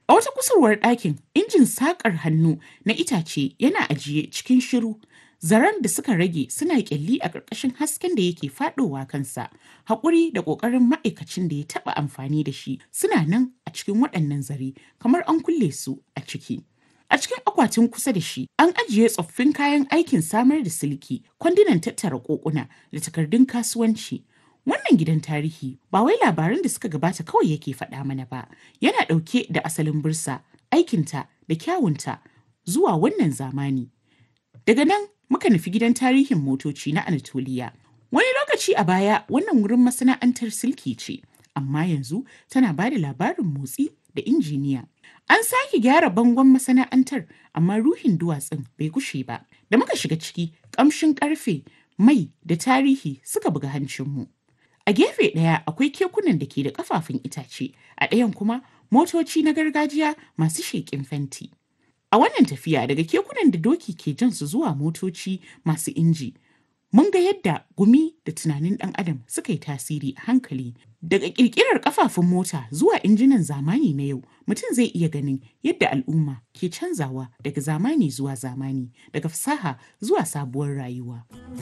A wata kusurwar ɗakin, injin saƙar hannu na itace yana ajiye cikin shiru. Zaren da suka rage suna ƙyalli a ƙarƙashin hasken da yake faɗowa kansa. Haƙuri da ƙoƙarin ma'aikacin da ya taɓa amfani da shi suna nan a cikin waɗannan zare kamar an kulle su a ciki. A cikin akwatin kusa da shi, an ajiye tsoffin kayan aikin samar da silki, kwandunan tattara kokuna da takardun kasuwanci. Wannan gidan tarihi ba wai labaran da suka gabata kawai yake faɗa mana ba, yana ɗauke da asalin bursa, aikinta da kyawunta zuwa wannan zamani. Daga nan muka nufi gidan tarihin motoci na Anatoliya. Wani lokaci a baya wannan wurin masana'antar silki ce, amma yanzu tana ba da labarin motsi da injiniya. An sake gyara bangon masana'antar amma ruhin duwatsun bai gushe ba. Da muka shiga ciki, ƙamshin ƙarfe, mai da tarihi suka buga hancinmu. A gefe ɗaya akwai kekunan da ke da ƙafafun itace, a ɗayan kuma motoci na gargajiya masu sheƙin fenti. A wannan tafiya daga kekunan da doki ke jan su zuwa motoci masu inji, mun ga yadda gumi da tunanin ɗan adam suka yi tasiri a hankali daga ƙirƙirar ƙafafun mota zuwa injinan zamani na yau mutum zai iya ganin yadda al'umma ke canzawa daga zamani zuwa zamani daga fasaha zuwa sabuwar rayuwa.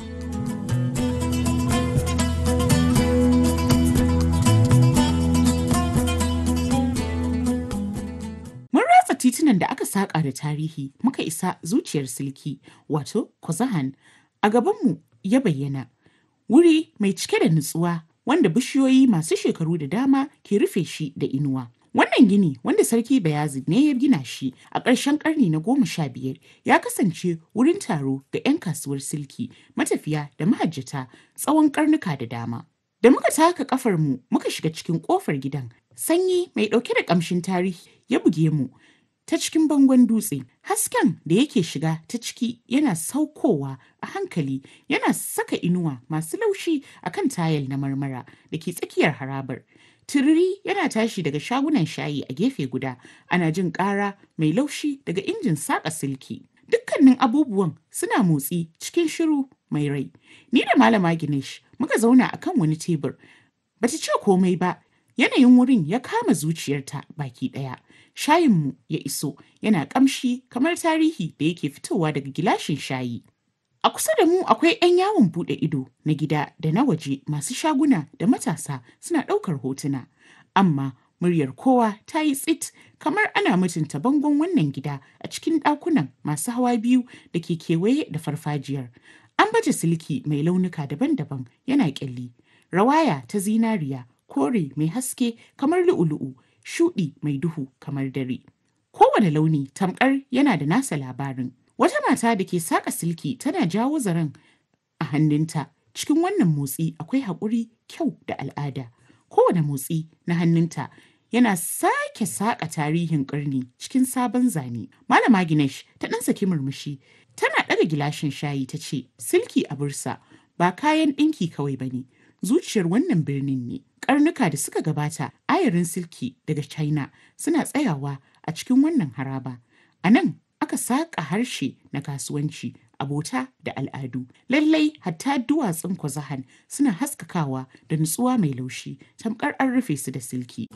Mun ratsa titunan da aka saƙa da tarihi muka isa zuciyar silki wato Kozahan a gabanmu ya bayyana wuri mai cike da nutsuwa wanda bishiyoyi masu shekaru da dama ke rufe shi da inuwa. Wannan gini wanda Sarki Bayazid ne ya gina shi a ƙarshen ƙarni na goma sha biyar ya kasance wurin taro ga 'yan kasuwar silki, matafiya da mahajjata tsawon ƙarnuka da dama. Da muka taka ƙafar mu muka shiga cikin ƙofar gidan, sanyi mai ɗauke da ƙamshin tarihi ya buge mu ta cikin bangon dutse. Hasken da yake shiga ta ciki yana saukowa a hankali yana saka inuwa masu laushi a kan tayal na marmara da ke tsakiyar harabar. Tururi yana tashi daga shagunan shayi a gefe guda, ana jin ƙara mai laushi daga injin saƙa silki. Dukkanin abubuwan suna motsi cikin shiru mai rai. Ni da Malama Ginesh muka zauna a kan wani tebur. Bata ce komai ba, yanayin wurin ya kama zuciyarta baki ɗaya. Shayinmu ya iso yana ƙamshi kamar tarihi da yake fitowa daga gilashin shayi. A kusa da mu akwai 'yan yawon buɗe ido na gida da na waje masu shaguna da matasa suna ɗaukar hotuna. Amma muryar kowa ta yi tsit kamar ana mutunta bangon wannan gida a cikin ɗakunan masu hawa biyu da ke kewaye da farfajiyar. An baje silki mai launuka daban-daban yana ƙyalli. Rawaya ta zinariya, kore mai haske kamar lu'u-lu'u, shuɗi mai duhu kamar dare. Kowane launi tamkar yana da nasa labarin. Wata mata da ke saƙa silki tana jawo zaren a hannunta. Cikin wannan motsi akwai haƙuri, kyau da al'ada. Kowane motsi na hannunta yana sake saƙa tarihin ƙarni cikin sabon zane. Malama Ginesh ta ɗan saki murmushi. Tana ɗaga gilashin shayi ta ce, Silki a bursa ba kayan ɗinki kawai ba ne. Zuciyar wannan birnin ne. Karnuka da suka gabata ayarin silki daga China suna tsayawa a cikin wannan haraba. A nan aka saƙa harshe na kasuwanci, abota da al'adu. Lallai hatta duwatsun kwazahan suna haskakawa da nutsuwa mai laushi, tamkar an rufe su da silki.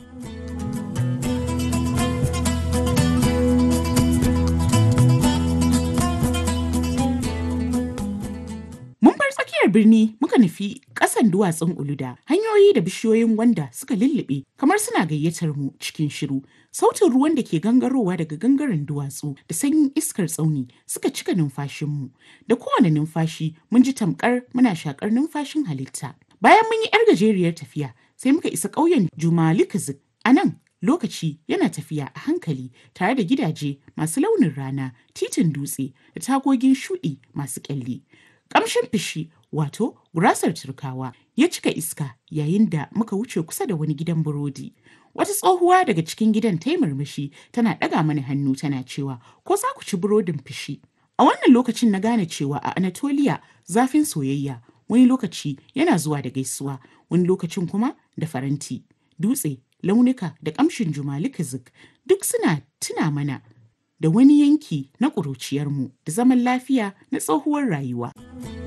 Mun bar tsakiyar birni muka nufi ƙasan duwatsun Uluda, hanyoyi da bishiyoyin gwanda suka lullube kamar suna gayyatar mu cikin shiru. Sautin ruwan da ke gangarowa daga gangaren duwatsu da sanyin iskar tsauni suka cika numfashinmu. Da kowane numfashi mun ji tamkar muna shakar numfashin halitta. Bayan mun yi 'yar gajeriyar tafiya sai muka isa ƙauyen Jumalikazik. A nan lokaci yana tafiya a hankali tare da gidaje masu launin rana, titin dutse da tagogin shuɗi masu ƙyalli. Ƙamshin fishi wato gurasar turkawa ya cika iska yayin da muka wuce kusa da wani gidan burodi. Wata tsohuwa daga cikin gidan ta yi murmushi tana ɗaga mana hannu tana cewa ko za ku ci burodin fishi. A wannan lokacin na gane cewa a Anatolia zafin soyayya wani lokaci yana zuwa da gaisuwa wani lokacin kuma da faranti. Dutse, launuka da ƙamshin jumalikazik duk suna tuna mana da wani yanki na ƙuruciyarmu da zaman lafiya na tsohuwar rayuwa.